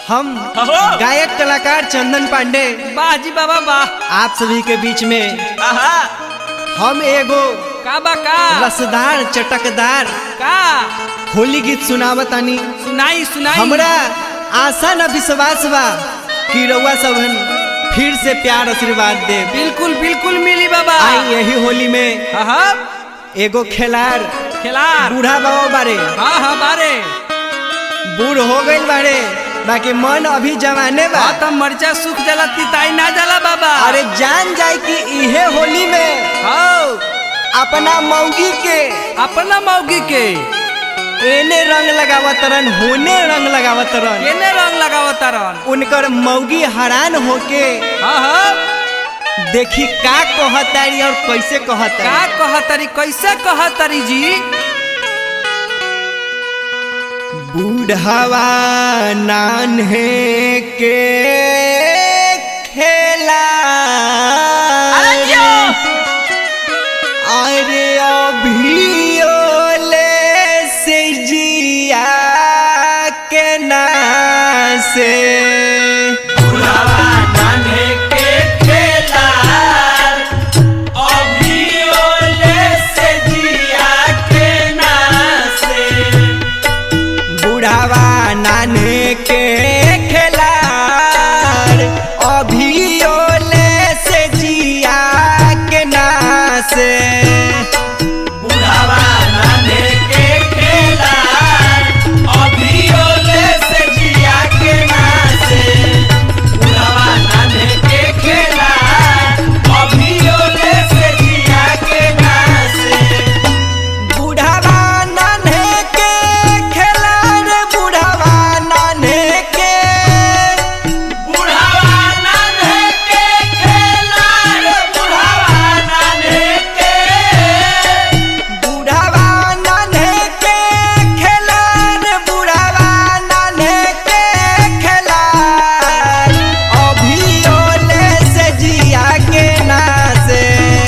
हम हो गायक कलाकार चंदन पांडे वाह जी बाबा वाह आप सभी के बीच में आहा हम एगो का बा का रसदार चटकदार का होली गीत सुनावतानी सुनाई सुनाई हमरा आशा न विश्वास बा कि रउआ सबन फिर से प्यार आशीर्वाद दे बिल्कुल बिल्कुल मिली बाबा आई यही होली में आहा एगो खेलार खिलार बूढ़ा बाबा बारे हाँ हाँ बारे बूढ़ हो गइल बारे बाकी मन अभी जवाने बा हाँ तो मर्चा सूख जाला तिताई ना जाला बाबा अरे जान जाए कि इहे होली में हाँ अपना मौगी के अपना मौगी के एने रंग लगावत रन होने रंग लगावत रन केने रंग लगावत रन उनकर मौगी हैरान होके हाँ हाँ देखी का कहतारी और कैसे का कहतारी कहतरी कैसे कहतरी जी बूढ़वा नान्हे के खेला अरे जियो। अरे अभी ओले से जिया के नासे बुढ़ावा नाने के खेलार अभी ओले से जिया के नासे बुढ़ावा नाने के खेलार बुढ़ावा नाने के बुढ़ावा नाने के खेलार बुढ़ावा नाने के खेलार अभी ओले से जिया के नासे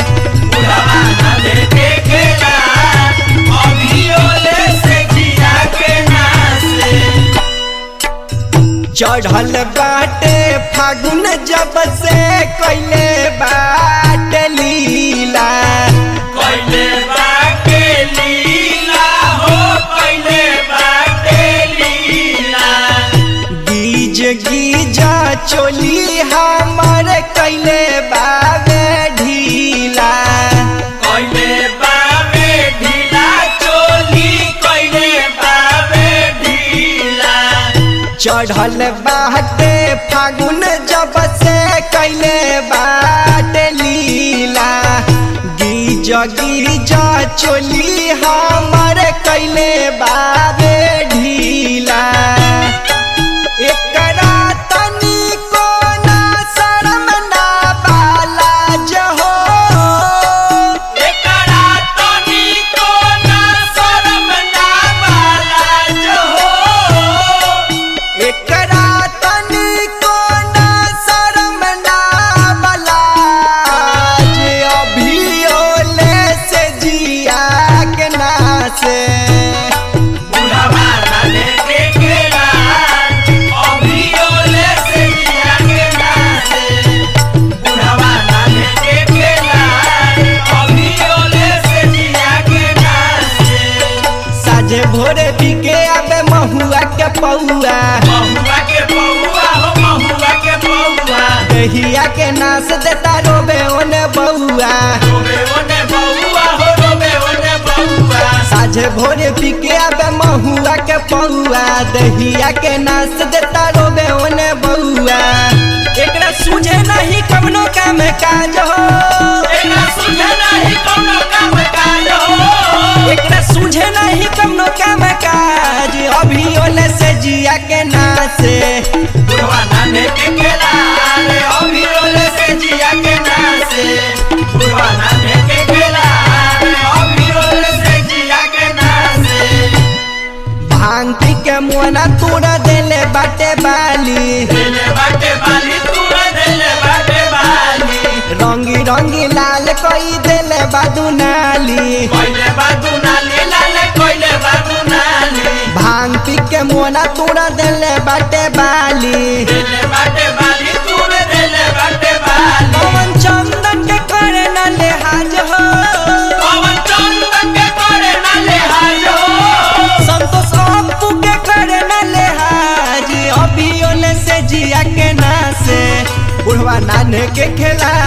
चढ़ल बाटे फागुन जब से कैले बाट लीला गीज गीज चोली हमर कैले बाबे ढीला चढ़ल बाटे फागुन जब से कैले बाट लीला गीज गीज चोली हमर कैले बाबे ढीला एकरा तनिको ना शरम ना बाला जहो एकरा तनिको ना शरम ना बाला जे अभी ओले से जिया के नासे साझे भोरे बिके आबे महुआ के पौआ दहिया के नास देता रोबे ओने बउआ साझे भोरे बिके आबे महुआ के पौआ दहिया के नास देता रोबे ओने बउआ एकरा सुझे नहीं कवनो काम काज हो एकरा सुझे नहीं कवनो काम काज अभी ओले से जिया के नासे भांग पी के मुआना तोड़ा देले बाटे बाली रंगी रंगी लाल कई देले बादू नाली भांग पी के के मोना तोड़ा देले बाटे बाली पवन चंदन के करे न लिहाज हो संतोष अप्पू के करे न लिहाज अभी ओले से जिया के नासे बुढ़वा नाने के खेला